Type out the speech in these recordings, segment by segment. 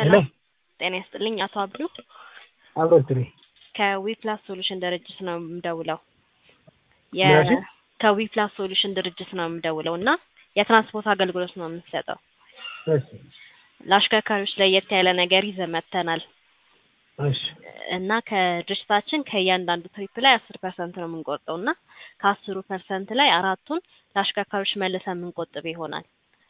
ሰላም ጤና ይስጥልኝ አቶ አብዱ አብሮትሪ ከዊፕላስ ሶሉሽን ድርጅት ነው የምደውለው። ምናልሽ? ከዊፕላስ ሶሉሽን ድርጅት ነው የምደውለው እና የትራንስፖርት አገልግሎት ነው የምንሰጠው። እሺ ለአሽከርካሪዎች ለየት ያለ ነገር ይዘን መጥተናል እሺ እና ከድርጅታችን ከእያንዳንዱ ትሪፕ ላይ አስር ፐርሰንት ነው የምንቆርጠው እና ከአስሩ ፐርሰንት ላይ አራቱን ለአሽከርካሪዎች መልሰን የምንቆጥብ ይሆናል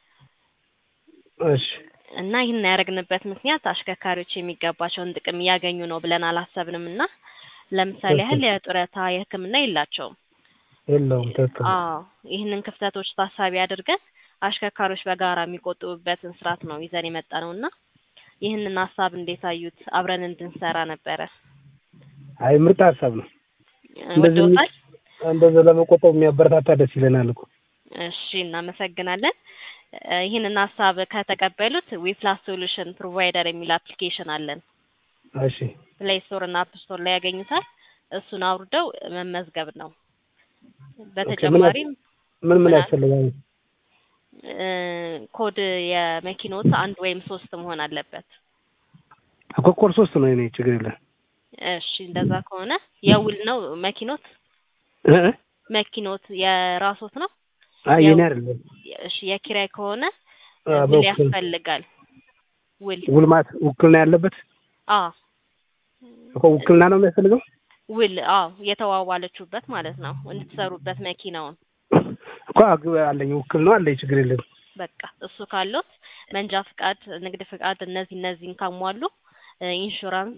እሺ እና ይህን ያደረግንበት ምክንያት አሽከርካሪዎች የሚገባቸውን ጥቅም እያገኙ ነው ብለን አላሰብንም እና ለምሳሌ ያህል የጡረታ የሕክምና የላቸውም። የለውም ትክክል ነው። አዎ ይህንን ክፍተቶች ታሳቢ አድርገን አሽከርካሪዎች በጋራ የሚቆጥቡበትን ስርዓት ነው ይዘን የመጣ ነው እና ይህንን ሀሳብ እንዴት አዩት? አብረን እንድንሰራ ነበረ። አይ ምርጥ ሀሳብ ነው። እንደዚህ ወደውታል? እንደዚህ ለመቆጠብ የሚያበረታታ ደስ ይለናል እኮ። እሺ እናመሰግናለን። እ ይህንን ሀሳብ ከተቀበሉት ዊፕላስ ሶሉሽን ፕሮቫይደር የሚል አፕሊኬሽን አለን። እሺ ፕሌይ ስቶር እና አፕ ስቶር ላይ ያገኙታል። እሱን አውርደው መመዝገብ ነው። በተጨማሪም ምን ምን ምን አለ? ያስፈልጋል? እ ኮድ የመኪኖት አንድ ወይም ሶስት መሆን አለበት። እኮ ኮርስ ሶስት ነው የኔ ችግር የለም። እሺ እንደዛ ከሆነ የውል ነው መኪኖት እ እ? መኪኖት የራሶት ነው። አይ ያው- የኔ አይደለም። እሺ የኪራይ ከሆነ አ፣ ውል በውክል ያስፈልጋል። ውል ውል ማለት ውክልና ያለበት አ እኮ ውክልና ነው የሚያስፈልገው። ውል አዎ የተዋዋለችሁበት ማለት ነው እንድትሰሩበት መኪናውን እኮ አግ- አለኝ ውክል ነው አለኝ ችግር የለም። በቃ እሱ ካሉት መንጃ ፍቃድ፣ ንግድ ፍቃድ እነዚህ እነዚህን ካሟሉ እ ኢንሹራንስ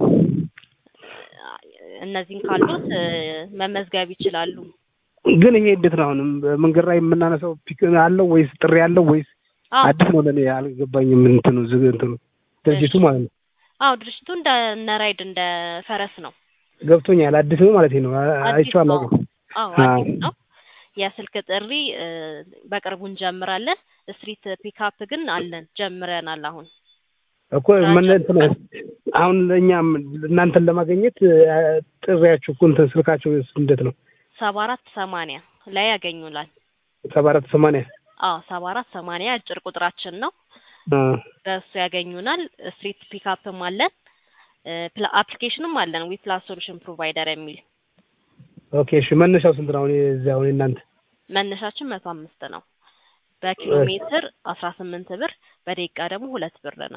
እ እነዚህን ካሉት እ መመዝገብ ይችላሉ። ግን ይሄ እንዴት ነው አሁንም መንገድ ላይ የምናነሳው ፒክ አለው ወይስ ጥሪ አለው ወይስ አዎ አዲስ ነው ለኔ አልገባኝም። እንትኑ ዝግ እንትኑ ድርጅቱ ማለት ነው አዎ ድርጅቱ እንደ እነ ራይድ እንደ ፈረስ ነው። ገብቶኛል። አዲስ ነው ማለት ነው። አ- አዲስ አይቼው ነው። አላውቅም። አዎ አዎ። አዲስ ነው። የስልክ ጥሪ እ በቅርቡ እንጀምራለን። ስትሪት ፒካፕ ግን አለን ጀምረናል አሁን እኮ ምን እንትን አሁን ለእኛም እናንተን ለማግኘት አ፣ ጥሪያችሁ እኮ እንትን ስልካችሁ እንዴት ነው? ሰባ አራት ሰማንያ ላይ ያገኙናል። ሰባ አራት ሰማንያ አዎ ሰባ አራት ሰማንያ አጭር ቁጥራችን ነው። አ፣ በእሱ ያገኙናል። ስትሪት ፒካፕም አለን እ ፕላ- አፕሊኬሽንም አለን ዊፕላስ ሶሉሽን ፕሮቫይደር የሚል ኦኬ እሺ። መነሻው ስንት ነው? አሁን የዚህ አሁን እናንተ መነሻችን መቶ አምስት ነው። በኪሎ ሜትር አስራ ስምንት ብር በደቂቃ ደግሞ ሁለት ብር ነው።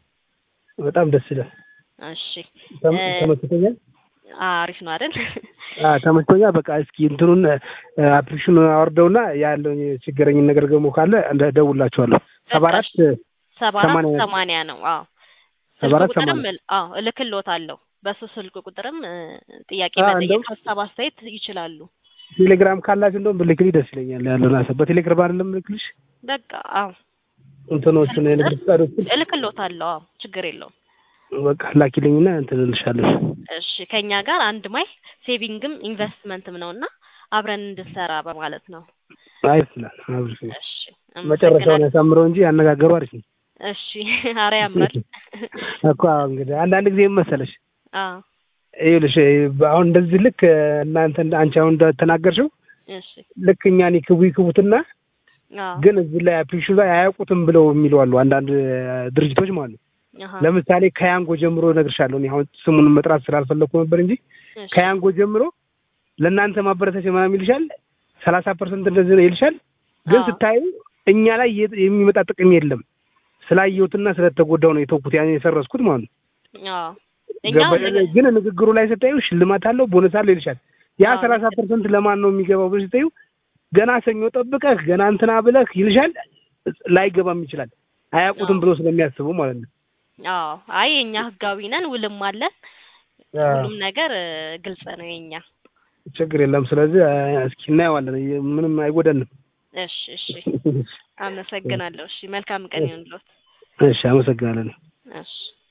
በጣም ደስ ይላል። እሺ ተም- እ ተመችቶኛል። አሪፍ ነው አይደል? አ፣ ተመችቶኛል። በቃ እስኪ እንትኑን አፕሊኬሽኑ አወርደውና ያለውን የችግረኝን ነገር ደግሞ ካለ እንደ- እደውልላችኋለሁ። ሰባ አራት ሰባ አራት ሰማንያ ሰማንያ ነው። አዎ ሰባ ስልክ አራት ቁጥርም ሰማንያ እል- አዎ እልክልዎታለሁ። በሱ ስልክ ቁጥርም እ ጥያቄ አ፣ መጠየቅ እንደውም ሀሳብ አስተያየት ይችላሉ። ቴሌግራም ካላችሁ እንደውም ብልክልኝ ደስ ይለኛል። ያለውን ሀሳብ በቴሌግራም አይደለም ልክልሽ በቃ አዎ እንትኖቹን የንግድ ፍቃዶችን እልክልዎታለሁ። አዎ ችግር የለውም። በቃ ላኪልኝና እንትን እልሻለሁ። እሺ ከኛ ጋር አንድ ማይል ሴቪንግም ኢንቨስትመንትም ነው እና አብረን እንድንሰራ በማለት ነው። አይ ይላል አብርሽ እሺ መጨረሻውን አመሰግናለሁ። ያሳምረው እንጂ አነጋገሩ አሪፍ ነው እሺ ኧረ ያምራል። እኮ አዎ። እንግዲህ አንዳንድ ጊዜ ምን መሰለሽ አዎ ይኸውልሽ አሁን እንደዚህ ልክ እናንተ አንቺ አሁን እንደተናገርሽው እሺ ልክ እኛን ይክቡ ይክቡትና አዎ ግን እዚህ ላይ አፕሊኬሽኑ ላይ አያውቁትም ብለው የሚሉ አሉ አንዳንድ ድርጅቶች ማለት ነው። አሃ ለምሳሌ ከያንጎ ጀምሮ እነግርሻለሁ። እኔ አሁን ስሙን መጥራት ስላልፈለኩ ነበር እንጂ እሺ ከያንጎ ጀምሮ ለእናንተ ማበረታቻ ምናምን ይልሻል፣ ሰላሳ ፐርሰንት እንደዚህ ነው ይልሻል። ግን አዎ ስታዩ እኛ ላይ የ- የሚመጣ ጥቅም የለም። ስላየሁትና ስለተጎዳው ነው የተውኩት ያን የሰረዝኩት ማለት ነው። አዎ እኛ ገባሽ? ግን ንግግሩ ላይ ስታዩ ሽልማት አለው ቦነስ አለው ይልሻል። ያ አዎ። ሰላሳ ፐርሰንት ለማን ነው የሚገባው ብለሽ ስታዩ ገና ሰኞ ጠብቀህ ገና እንትና ብለህ ይልሻል። ላይገባም ይችላል አያውቁትም አዎ። ብሎ ስለሚያስቡ ማለት ነው። አዎ አይ የኛ ህጋዊ ነን፣ ውልም አለን። ሁሉም ነገር እ ግልጽ ነው የኛ። ችግር የለም። ስለዚህ አ፣ እስኪ እናየዋለን። ምንም አይጎዳንም። እሺ እሺ አመሰግናለሁ። እሺ መልካም ቀን ይሁንልዎት። እሺ፣ አመሰግናለን። እሺ